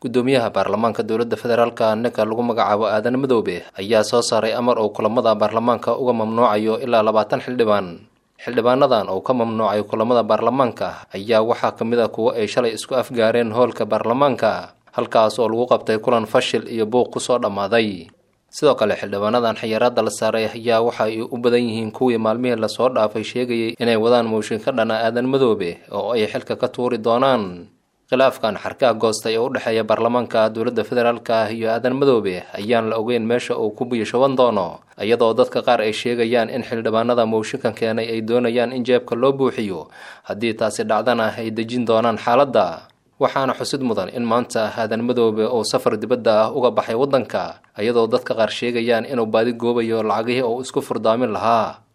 guddoomiyaha baarlamaanka dowladda federaalka ninka lagu magacaabo aadan madoobe ayaa soo saaray amar uu kulamada baarlamaanka uga mamnuucayo ilaa labaatan xildhibaan xildhibaanadan uu ka mamnuucay kulamada baarlamaanka ayaa waxaa ka mid a kuwo ay shalay isku afgaareen hoolka baarlamaanka halkaas oo lagu qabtay kulan fashil iyo buuq kusoo dhammaaday sidoo kale xildhibaanadan xayiraadda la saaray ayaa waxa ay u badan yihiin kuwii maalmihii lasoo dhaafay sheegayay inay wadaan mooshin ka dhana aadan madoobe oo ay xilka ka tuuri doonaan khilaafkan xarkaha goostay oo u dhexeeya baarlamaanka dowladda federaalka iyo aadan madoobe ayaan la ogeyn meesha uu ku biyashoban doono iyadoo dadka qaar ay sheegayaan in xildhibaanada mooshinkan keenay ay doonayaan in jeebka loo buuxiyo haddii taasi dhacdana ay dejin doonaan xaaladda waxaana xusid mudan in maanta aadan madoobe uu safar dibadda ah uga baxay waddanka iyadoo dadka qaar sheegayaan inuu baadi goobayo lacagihii uu isku furdaamin lahaa